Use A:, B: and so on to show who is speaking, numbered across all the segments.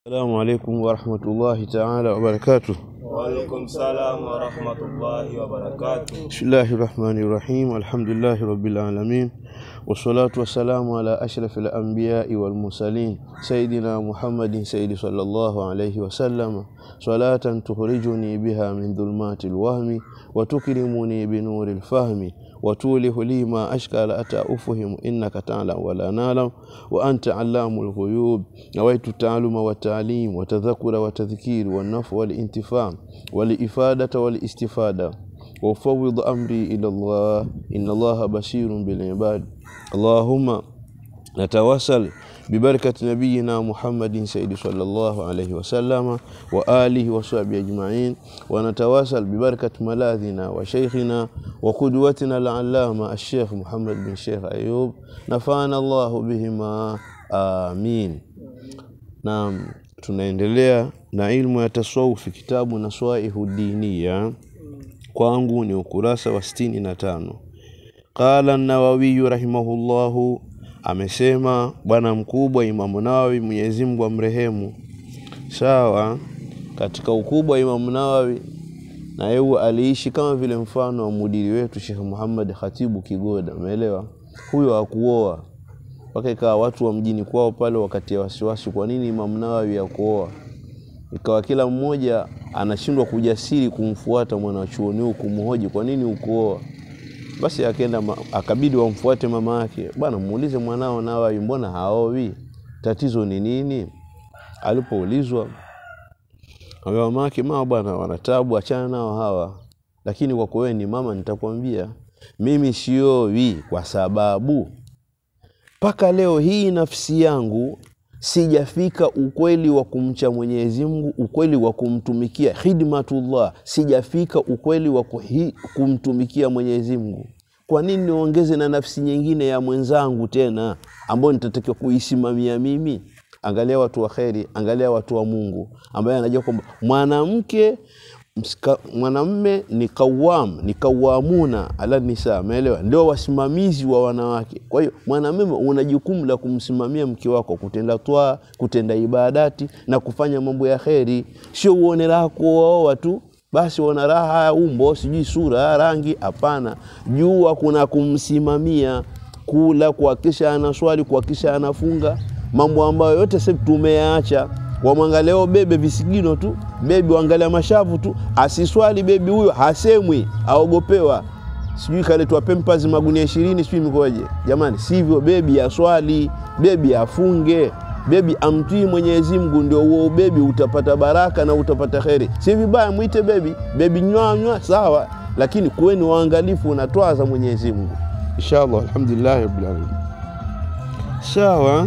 A: السلام عليكم ورحمة الله تعالى وبركاته
B: وعليكم السلام ورحمة الله وبركاته
A: بسم الله الرحمن الرحيم الحمد لله رب العالمين والصلاة والسلام على أشرف الأنبياء والمرسلين سيدنا محمد سيد صلى الله عليه وسلم صلاة تخرجني بها من ظلمات الوهم وتكرمني بنور الفهم وتوله لي ما أشكال أتى أفهم إنك تعلم ولا نعلم وأنت علام الغيوب نويت التعلم والتعليم وتذكر وتذكير والنفع والانتفاع والإفادة والاستفادة وفوض أمري إلى الله إن الله بشير بالعباد اللهم نتوسل ببركة نبينا محمد سيد صلى الله عليه وسلم وآله وصحبه أجمعين ونتواصل ببركة ملاذنا وشيخنا وقدوتنا العلامة الشيخ محمد بن شيخ أيوب نفعنا الله بهما آمين Naam, tunaendelea na ilmu ya tasawufi kitabu Naswaihu Diniya, kwangu ni ukurasa wa sitini na tano. Qala Nawawiyu rahimahullahu, amesema bwana mkubwa Imamu Nawawi, Mwenyezi Mungu amrehemu. Sawa, katika ukubwa wa Imamu Nawawi na yeye aliishi kama vile mfano wa mudiri wetu Sheikh Muhammad Khatibu Kigoda, umeelewa? Huyo hakuoa mpaka ikawa watu wa mjini kwao pale wakati ya wasiwasi, kwa nini Imamu Nawawi ya kuoa? Ikawa kila mmoja anashindwa kujasiri kumfuata mwanachuoni huyu kumhoji, kwa nini ukuoa? Basi akaenda ma- akabidi wamfuate mama yake, bwana, muulize mwanao Nawawi, mbona haowi? Tatizo ni nini? Alipoulizwa ambaye mama yake, mama bwana, wanatabu, achana nao hawa, lakini kwa kuwa wewe ni mama, nitakwambia mimi siowi kwa sababu mpaka leo hii nafsi yangu sijafika ukweli wa kumcha Mwenyezi Mungu, ukweli wa kumtumikia khidmatullah, sijafika ukweli wa kuhi, kumtumikia Mwenyezi Mungu. Kwa nini niongeze na nafsi nyingine ya mwenzangu tena ambayo nitatakiwa kuisimamia mimi? Angalia watu wa kheri, angalia watu wa Mungu ambaye anajua kwamba mwanamke msika- mwanamme ni kawam ni kawamuna ala nisa, umeelewa? Ndio wasimamizi wa wanawake. Kwa hiyo mwanamume una jukumu la kumsimamia mke wako, kutenda twaa, kutenda ibadati na kufanya mambo ya kheri, sio uone raha kuoa tu basi uona raha umbo, sijui sura, rangi. Hapana, jua kuna kumsimamia, kula, kuhakikisha anaswali, kuhakikisha anafunga, mambo ambayo yote sasa tumeyaacha wamwangaleo bebe visigino tu, bebi waangalia mashavu tu, asiswali bebi huyo hasemwi, aogopewa, sijui kaletwa Pampers magunia ishirini, sijui mikoje. Jamani, sivyo. Bebi aswali, bebi afunge, bebi amtii Mwenyezi Mungu, ndio huo ubebi utapata baraka na utapata kheri. Si vibaya mwite bebi, bebi nywanywa, sawa, lakini kuweni waangalifu na twaa za Mwenyezi Mungu. Inshallah, alhamdulillah rabbil alamin. Sawa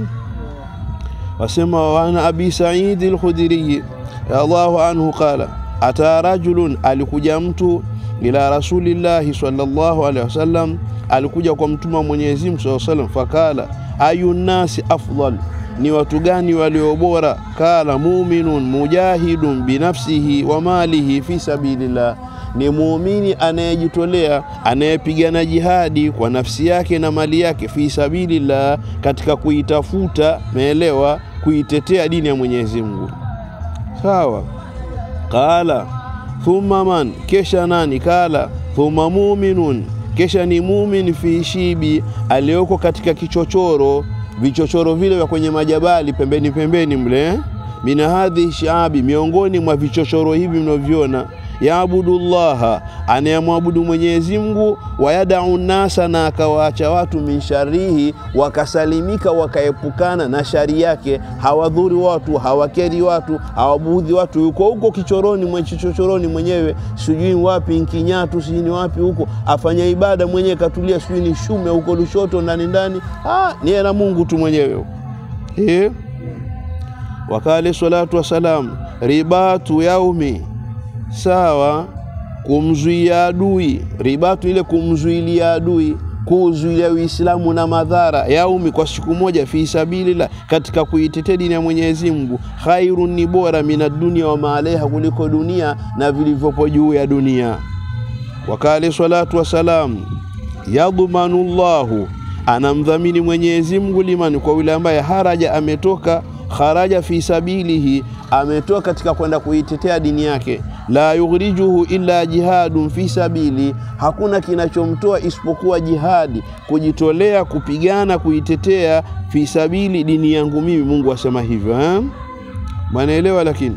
A: wasema wana abi saidi lkhudhiriyi radhiallahu anhu qala ata rajulun, alikuja mtu ila rasulillahi sallallahu alaihi wasallam, alikuja kwa mtume wa Mwenyezi Mungu sallallahu alaihi wasallam, fakala ayu nnasi afdal, ni watu gani walio bora? Kala muminun mujahidun binafsihi wa malihi fi sabilillah ni muumini anayejitolea anayepigana jihadi kwa nafsi yake na mali yake fi sabilillah, katika kuitafuta, meelewa, kuitetea dini ya Mwenyezi Mungu. Sawa. Qala thumma man, kesha nani? Kala thumma muminun, kesha ni mumin fi shibi, aliyoko katika kichochoro, vichochoro vile vya kwenye majabali pembeni pembeni mle, mina hadhi shaabi, miongoni mwa vichochoro hivi mnavyoviona yaabudu llaha, anayemwabudu Mwenyezi Mungu, wayadau nasa, na akawaacha watu min sharihi, wakasalimika wakaepukana na shari yake, hawadhuri watu, hawakeri watu, hawabuudhi watu. Yuko huko kichoroni mwe chichochoroni mwenyewe, sijui wapi Nkinyatu, sijui ni wapi huko, afanya ibada mwenyewe, katulia, sijui ni Shume huko Lushoto ndani ndani, ah, ni yeye na Mungu tu mwenyewe eh. Wakale salatu wassalam, ribatu yaumi sawa kumzuia adui ribatu ile kumzuilia adui kuzuilia uislamu na madhara yaumi kwa siku moja fi sabilillah katika kuitetea dini ya Mwenyezi Mungu khairun ni bora mina dunia wa maaleha kuliko dunia na vilivyopo juu ya dunia wakale salatu wassalam yadhmanu llahu anamdhamini Mwenyezi Mungu limani kwa yule ambaye haraja ametoka kharaja fi sabilihi, ametoa katika kwenda kuitetea dini yake. La yughrijuhu illa jihadun fi sabili, hakuna kinachomtoa isipokuwa jihadi, kujitolea kupigana kuitetea fi sabili dini yangu mimi. Mungu asema hivyo eh? Mwanaelewa? Lakini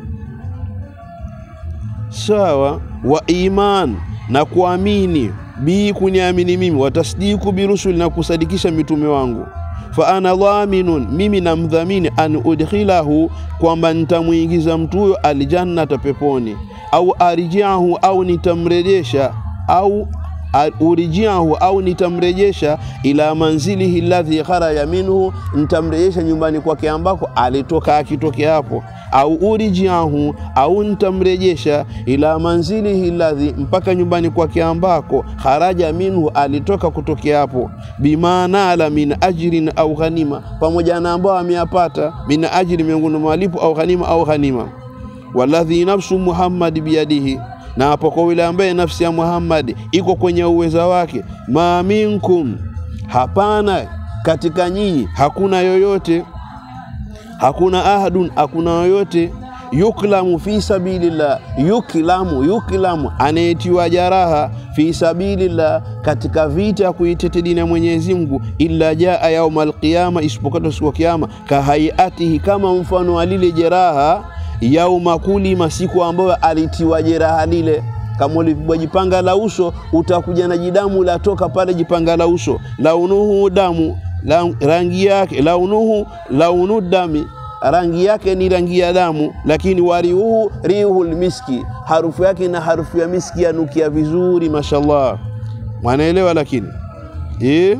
A: sawa, wa iman na kuamini bi kuniamini mimi, watasdiku birusuli na kusadikisha mitume wangu fa ana dhaminun, mimi namdhamini an udkhilahu, kwamba nitamwingiza mtu huyo aljannata, peponi, au arjiahu, au nitamrejesha au urijiahu au nitamrejesha ila manzilihi alladhi kharaja minhu, nitamrejesha nyumbani kwake ambako alitoka akitokea hapo. Au urijiahu au nitamrejesha ila manzilihi alladhi, mpaka nyumbani kwake ambako kharaja minhu, alitoka kutokea hapo. Bima ala min ajrin au ghanima, pamoja na ambao ameyapata min ajri, miongoni mwa malipo au ghanima au ghanima. Walladhi nafsu Muhammad biyadihi na hapo kwa yule ambaye nafsi ya Muhammad iko kwenye uweza wake. Ma minkum, hapana katika nyinyi, hakuna yoyote, hakuna ahadun, hakuna yoyote yuklamu fi sabilillah, yuklamu yuklamu, anayetiwa jaraha fi sabilillah, katika vita ya kuitetea dini ya Mwenyezi Mungu, illa jaa yaumal qiyama, isipokuwa siku ya Kiyama, kahaiatihi, kama mfano wa lile jeraha yauma kulima, siku ambayo alitiwa jeraha lile. Kama ulipigwa jipanga la uso, utakuja na jidamu latoka pale jipanga la uso. Launuhu damu la, rangi yake launuhu launu dami, rangi yake ni rangi ya damu, lakini wariuhu riuhul miski, harufu yake na harufu ya miski, yanukia vizuri, mashallah. Mwanaelewa? Lakini eh,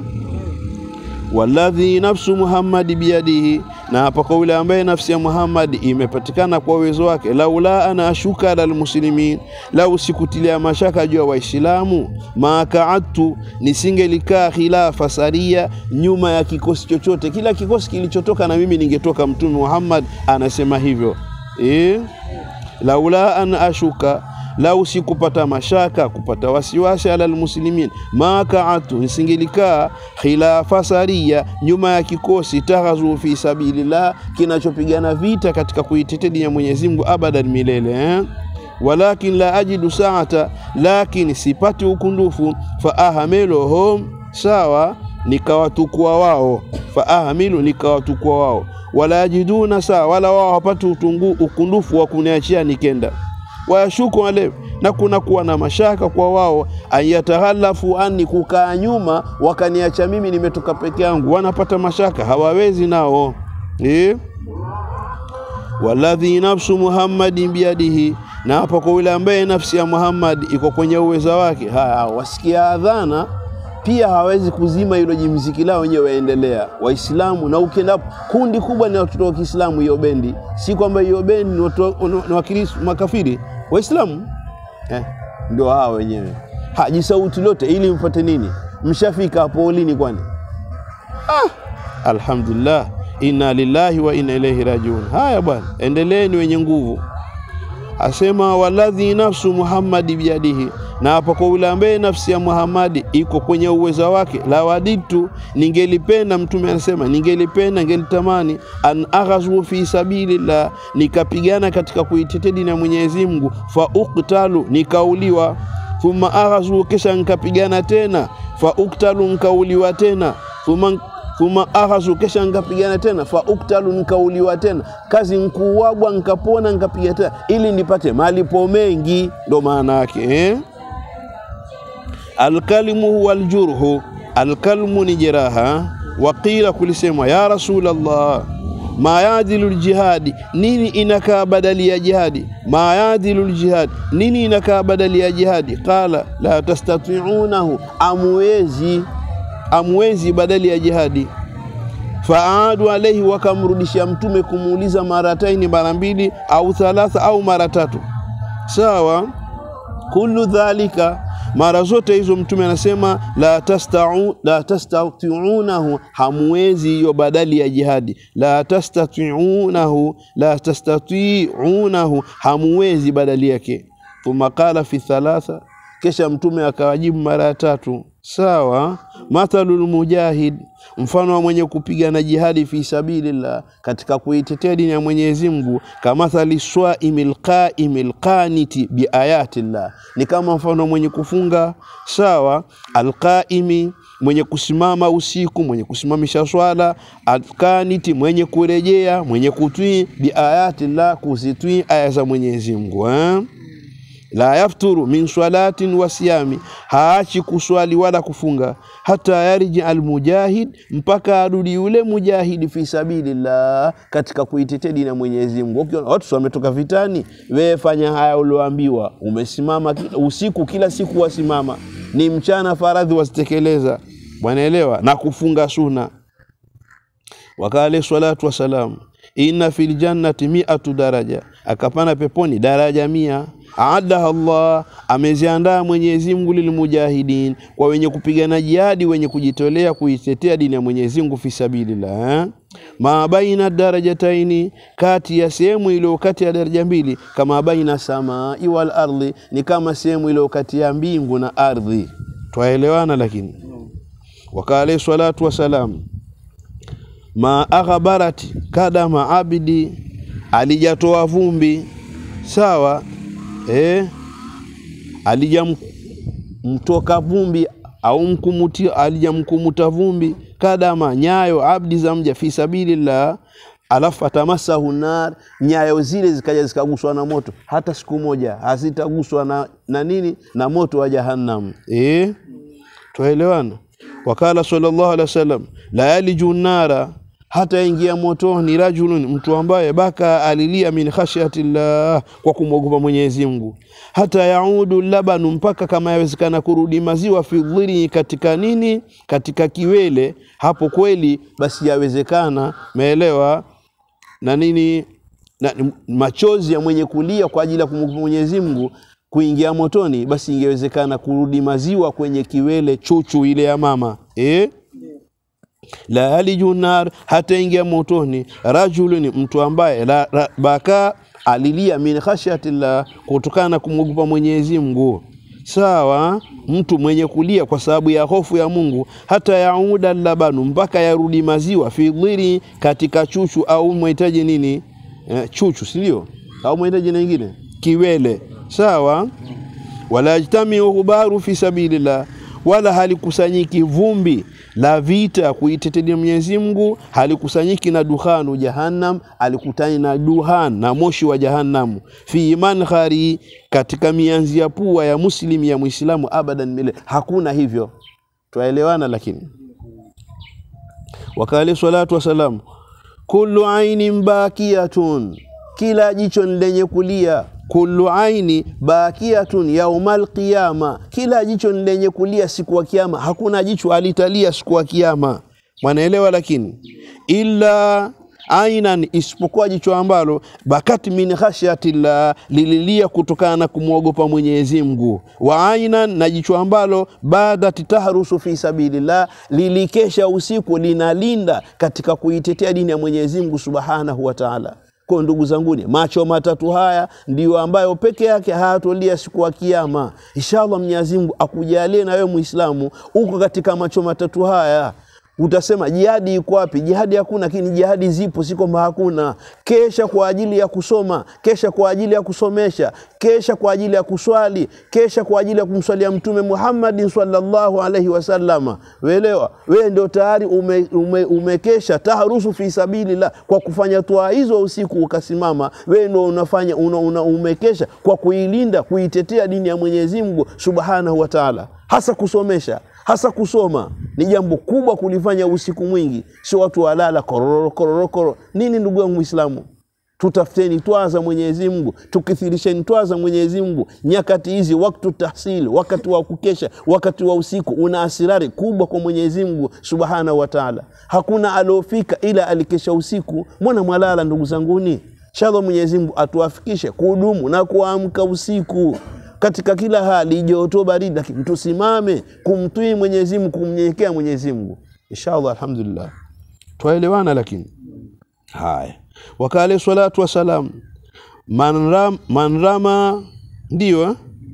A: walladhi nafsu Muhammadi biyadihi na hapa kwa yule ambaye nafsi ya Muhammad imepatikana kwa uwezo wake. laula ana ashuka ala almuslimin, lau sikutilia mashaka juu ya Waislamu, makaadtu, nisingelikaa khilafa saria, nyuma ya kikosi chochote. Kila kikosi kilichotoka na mimi ningetoka. Mtume Muhammad anasema hivyo e? laula an ashuka lau sikupata mashaka kupata wasiwasi ala almuslimin makaatu nisingelikaa khilafa saria nyuma ya kikosi taghazu fi sabilillah kinachopigana vita katika kuitetea dini ya Mwenyezi Mungu abadan milele eh? walakin la ajidu saata lakini sipati ukundufu fa ahamiluhum sawa nikawatukua wao fa ahamilu nikawatukua wao wala yajiduna saa wala wao hawapati ukundufu wa kuniachia nikenda wayashuku ale na kuna kuwa na mashaka kwa wao, ayataghalafu ani, kukaa nyuma wakaniacha mimi nimetoka peke yangu, wanapata mashaka, hawawezi nao eh? Walladhi nafsu Muhammadin biyadihi, na hapa kwa yule ambaye nafsi ya Muhammad iko kwenye uweza wake. Haya, wasikia adhana pia hawezi kuzima hilo jimziki lao wenyewe, waendelea Waislamu. Na ukienda kundi kubwa ni watoto wa Kiislamu, hiyo bendi, si kwamba hiyo bendi ni watu ni wakristo makafiri, Waislamu eh, ndio hao wenyewe. Haji sauti lote ili mpate nini? Mshafika hapo lini? Kwani ah, alhamdulillah, inna lillahi wa inna ilaihi rajiun. Haya bwana, endeleeni wenye nguvu. Asema waladhi nafsu Muhammadi biyadihi, na hapa kwa yule ambaye nafsi ya Muhammadi iko kwenye uweza wake. La waditu, ningelipenda. Mtume anasema ningelipenda, ningelitamani an aghazu fi sabilillah, nikapigana katika kuitetea dini ya Mwenyezi Mungu, fa uktalu, nikauliwa. Thumma aghazu, kisha nikapigana tena, fa uktalu, nikauliwa tena. Thumma thumma aghazu, kesha nkapigana tena, fa uktalu, nkauliwa tena. Kazi nkuwagwa, nkapona, nkapiga tena, ili nipate malipo mengi. Ndo maana yake eh? Alkalmu huwa aljurhu, alkalmu ni jeraha. Waqila, kulisemwa ya Rasulallah, ma yadilu ljihadi, nini inakaa badali ya jihadi? Ma yadilu ljihadi, nini inakaa badali ya jihadi? Qala la tastatiunahu, amuwezi amwezi badali ya jihadi. Faadu alaihi, wakamrudishia Mtume kumuuliza marataini, mara mbili au thalatha au mara tatu. Sawa, kullu dhalika, mara zote hizo Mtume anasema la tastau la tastatiunahu, hamwezi hiyo badali ya jihadi. La tastatiunahu la tastatiunahu, hamwezi badali yake. Thumma qala fi thalatha kisha mtume akawajibu mara ya tatu sawa mathalul mujahid mfano wa mwenye kupigana jihadi fi sabilillah katika kuitetea dini ya Mwenyezi Mungu kamathali swaimil qaimil qaniti biayatillah ni kama mfano mwenye kufunga sawa alqaimi mwenye kusimama usiku mwenye kusimamisha swala alqaniti mwenye kurejea mwenye kutwii biayatillah kuzitwii aya za Mwenyezi Mungu eh? la yafturu min swalatin wa siyami, haachi kuswali wala kufunga, hata yarji almujahid, mpaka arudi yule mujahidi fi sabilillah, katika kuitetea dini ya Mwenyezi Mungu. Ukiona watu wametoka vitani, wewe fanya haya ulioambiwa. Umesimama kila, usiku kila siku wasimama, ni mchana faradhi wasitekeleza, wanaelewa na kufunga suna. Wakale salatu wassalam, inna fil jannati miatu daraja, akapana peponi daraja mia aadaha Allah, ameziandaa Mwenyezi Mungu lilmujahidin, kwa wenye kupigana jihadi, wenye kujitolea kuitetea dini ya Mwenyezi Mungu fi sabilillah eh? ma baina darajataini, kati ya sehemu iliyo kati ya daraja mbili, kama baina samai wal ardhi, ni kama sehemu iliyo kati ya mbingu na ardhi. Twaelewana? Lakini wakale salatu wasalam, ma aghbarati kadama abidi, alijatoa vumbi sawa eh, alijamtoka vumbi au mkumuti alijamkumuta vumbi kadama nyayo abdi za mja fi sabilillah, alafu atamasahu nar, nyayo zile zikaja zikaguswa na moto, hata siku moja hazitaguswa na, na nini na moto wa jahannam. Eh, twaelewana? Wakala sallallahu alaihi wasallam, la yaliju nara hata ingia motoni rajulun, mtu ambaye baka alilia min khashyatillah, kwa kumwogopa Mwenyezi Mungu, hata yaudu labanu, mpaka kama yawezekana kurudi maziwa fi dhiri, katika nini, katika kiwele. Hapo kweli basi yawezekana, meelewa na nini na, machozi ya mwenye kulia kwa ajili ya kumwogopa Mwenyezi Mungu kuingia motoni, basi ingewezekana kurudi maziwa kwenye kiwele, chuchu ile ya mama eh? la yaliju nar, hata ingia motoni. Rajulun, mtu ambaye la, la, baka alilia min khashyatillah, kutokana na kumwogopa Mwenyezi Mungu. Sawa, mtu mwenye kulia kwa sababu ya hofu ya Mungu, hata yauda labanu, mpaka yarudi maziwa, fi dhiri, katika chuchu, au mwahitaji nini eh, chuchu, si ndio? Au mwahitaji nyingine kiwele. Sawa, wala yajtamiu ghubaru fi sabilillah, wala halikusanyiki vumbi la vita kuitetea Mwenyezi Mungu, halikusanyiki na duhanu jahannam, alikutani na duhan na moshi wa jahannamu, fi mankhari, katika mianzi ya pua ya muslim ya Muislamu, abadan milele, hakuna hivyo. Twaelewana? Lakini wakale salatu wasalam, kullu ainin bakiyatun, kila jicho ni lenye kulia kullu aini bakiyatun yaumal qiyama, kila jicho ni lenye kulia siku ya kiyama. Hakuna jicho alitalia siku ya kiyama, mwanaelewa? Lakini illa ainan, isipokuwa jicho ambalo bakat min khashyatillah, lililia kutokana na kumwogopa Mwenyezi Mungu. Wa ainan, na jicho ambalo badat tahrusu fi sabilillah, lilikesha usiku linalinda katika kuitetea dini ya Mwenyezi Mungu subhanahu wa ta'ala. Kwa ndugu zanguni, macho matatu haya ndiyo ambayo peke yake hayatolia siku ya Kiyama. Inshallah, Mwenyezi Mungu akujalie na wewe Muislamu uko katika macho matatu haya. Utasema jihadi iko wapi? Jihadi hakuna, lakini jihadi zipo, si kwamba hakuna. Kesha kwa ajili ya kusoma, kesha kwa ajili ya kusomesha, kesha kwa ajili ya kuswali, kesha kwa ajili ya kumswalia Mtume Muhammadin sallallahu alaihi wasallama. Weelewa, wewe ndio tayari ume, ume, umekesha taharusu fi sabilillah kwa kufanya toa hizo usiku ukasimama, wewe ndio unafanya una, una, umekesha kwa kuilinda kuitetea dini ya Mwenyezi Mungu subhanahu wa taala, hasa kusomesha hasa kusoma ni jambo kubwa kulifanya usiku mwingi, sio watu walala kororo kororo kororo. Nini ndugu yangu Muislamu, tutafuteni twaa za Mwenyezi Mungu, tukithirisheni twaa za Mwenyezi Mungu nyakati hizi, wakati tahsili, wakati wa kukesha, wakati wa usiku una asirari kubwa kwa Mwenyezi Mungu subhanahu wa taala. Hakuna aliofika ila alikesha usiku. Mbona mwalala ndugu zanguni? Inshallah Mwenyezi Mungu atuafikishe kudumu na kuamka usiku katika kila hali, joto baridi, lakini tusimame kumtii Mwenyezi Mungu, kumnyenyekea Mwenyezi Mungu. Inshallah, alhamdulillah, twaelewana. Lakini haya, wakale salatu wassalam, man ram, man rama ndio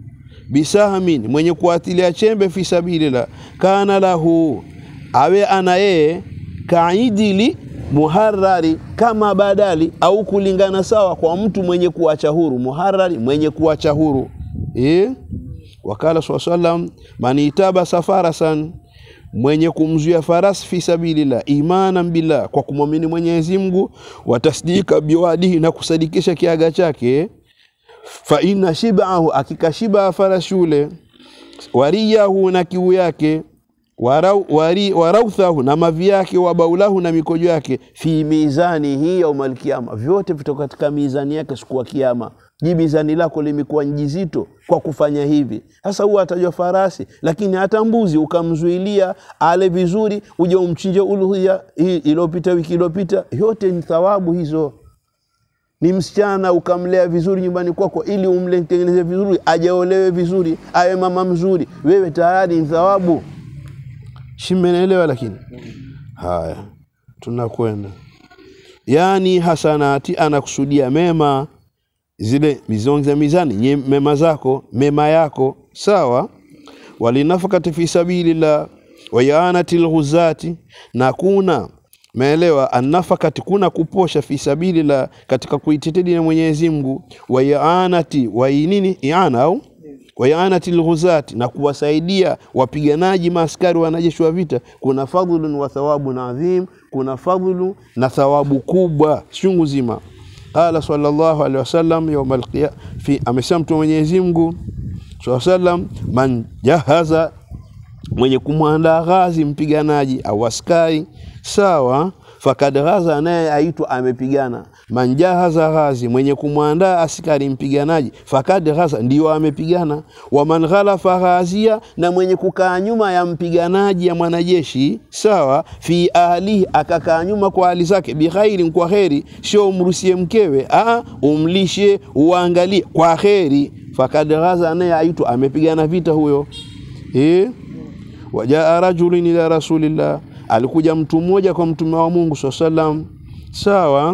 A: bisahmin mwenye kuatilia chembe fi sabilillah kana lahu awe ana yeye kaidili muharrari kama badali au kulingana sawa kwa mtu mwenye kuacha huru muharrari mwenye kuacha huru eh? wakala saa salam man itaba safarasan mwenye kumzuia farasi fi sabilillah imanan billah kwa kumwamini Mwenyezi Mungu wa tasdika biwadihi na kusadikisha kiaga chake fa inna shibahu akikashiba farasi yule wariyahu na kiu yake warau, wari, warauthahu na mavi yake wabaulahu na mikojo yake fi mizani hii yaumal kiyama, vyote vitoka katika mizani yake siku ya kiyama. Je, mizani lako limekuwa njizito kwa kufanya hivi? Sasa huwa atajwa farasi, lakini hata mbuzi ukamzuilia ale vizuri, uje umchinje uluhia hii iliyopita, wiki iliyopita, yote ni thawabu hizo ni msichana ukamlea vizuri nyumbani kwako, ili umtengeneze vizuri, ajaolewe vizuri, awe mama mzuri, wewe tayari ni thawabu. Shimenelewa? Lakini haya, tunakwenda yani hasanati, anakusudia mema zile mizongi za mizani nye mema zako mema yako sawa. walinafakati fi sabilillah wayaanati lghuzati, na kuna Meelewa, annafakati kuna kuposha fi sabilillah, katika kuitetea dini ya Mwenyezi Mungu, wa yaanati wa nini iana au wa yaanati lghuzati, na kuwasaidia wapiganaji maaskari wanajeshi wa vita, kuna fadhlun wa thawabun adhim, kuna fadhlu na thawabu kubwa chungu zima. Qala sallallahu alaihi wasallam yawm alqiyama, fi amesema Mtume Mwenyezi Mungu sallallahu alaihi wasallam, man jahaza mwenye kumwandaa ghazi mpiganaji au askari sawa, fakad ghaza, naye aitwa amepigana. Manjahaza ghazi, mwenye kumwandaa askari mpiganaji, fakad ghaza, ndio amepigana. Wa man ghalafa ghazia, na mwenye kukaa nyuma ya mpiganaji ya mwanajeshi sawa, fi ahlihi, akakaa nyuma kwa hali zake, bikhairin, kwa kheri, sio umrusie mkewe, aa, umlishe, uangalie kwa kheri. Fakad ghaza, naye aitwa amepigana vita huyo eh? Wajaa rajulin ila rasulillah, alikuja mtu mmoja kwa mtume wa Mungu saa salam, sawa.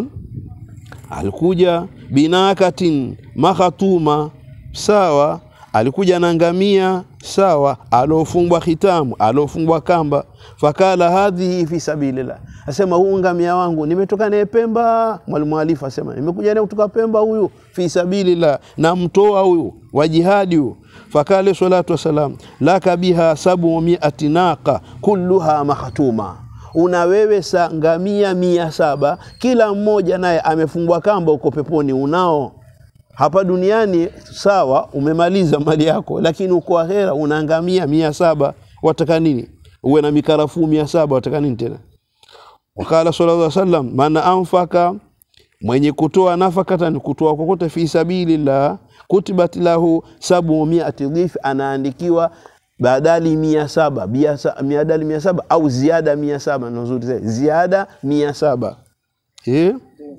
A: Alikuja binakatin makhatuma, sawa. Alikuja na ngamia, sawa, alofungwa khitamu, alofungwa kamba. Fakala hadhihi fi sabilillah, asema huu ngamia wangu nimetoka naye Pemba. Mwalimu Alifu asema nimekuja naye kutoka Pemba, huyu fi sabilillah, namtoa huyu wa jihadi huyu fakale salatu wassalam laka biha sabu miati naqa kulluha makhatuma, una wewe sa ngamia mia saba kila mmoja naye amefungwa kamba, uko peponi. Unao hapa duniani sawa, umemaliza mali yako, lakini uko akhera una ngamia mia saba wataka nini? Uwe na mikarafuu mia saba wataka nini tena? Wakala sallallahu alaihi wasallam man anfaka mwenye kutoa nafakatan, kutoa kokote fi sabilillah kutibat lahu sabu miati dhif, anaandikiwa badali mia saba badali mia saba au ziada mia saba nzuri zaidi, ziada mia saba eh?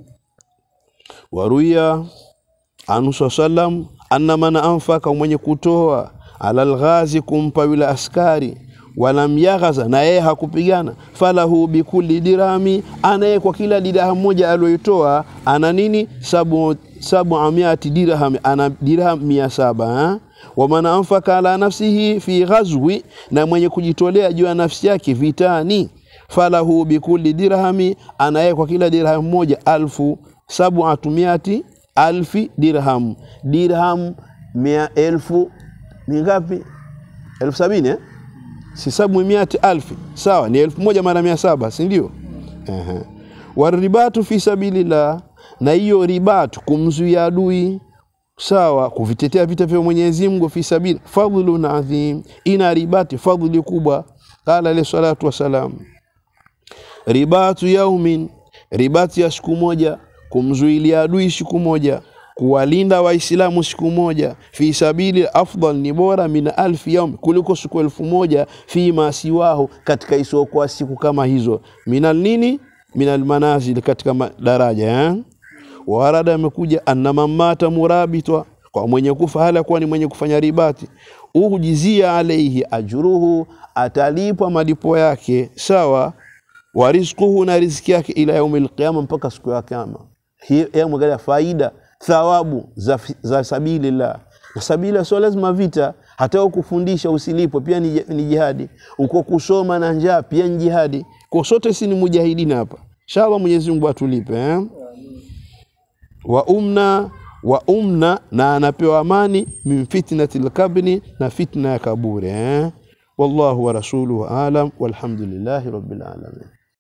A: waruya anu saa salam anna man anfaka, mwenye kutoa ala lghazi, kumpa yule askari walam yaghaza, na yeye hakupigana, falahu bikulli dirhami, anaye kwa kila dirham moja aliyoitoa ana nini? sabu sabu amiati dirham, ana dirham mia saba. Waman anfaka ala nafsihi fi ghazwi, na mwenye kujitolea juu ya nafsi yake vitani, falahu bikulli dirhami, anaye kwa kila dirham moja alfu sabuatu miati alfi dirham. Dirham mia elfu ni ngapi? elfu sabini eh? si sabu miati alfi sawa, ni elfu moja mara mia saba si ndio? uh-huh. waribatu fi sabilillah, na hiyo ribatu kumzuia adui sawa, kuvitetea vita vya Mwenyezi Mungu fi sabili fadhlun adhim, ina ribati fadhli kubwa. Qala alayhi salatu wassalam, ribatu yaumin, ribati ya siku moja, kumzuilia adui siku moja kuwalinda Waislamu siku moja, fi sabili afdal, ni bora min alfi yaum, kuliko siku elfu moja fi masiwahu, katika isiokuwa siku kama hizo. Minal nini? Minal manazil, katika daraja eh? Warada amekuja anna mamata murabitwa, kwa mwenye kufa hala kuwa ni mwenye kufanya ribati, ujizia alaihi ajruhu, atalipwa malipo yake sawa, wa rizquhu, na riziki yake ila yaumil qiyama, mpaka siku ya kiyama. Hiyo mwangalia faida thawabu za, za sabilillah na sabila sio lazima vita, hata ukufundisha usilipwe pia ni, ni jihadi uko kusoma na njaa pia ni jihadi kwa sote si ni mujahidina hapa inshallah Mwenyezi Mungu atulipe eh? wa umna wa umna na anapewa amani min fitnati lkabri na fitna ya kaburi eh? wallahu wa rasuluhu alam walhamdulillahi rabbil alamin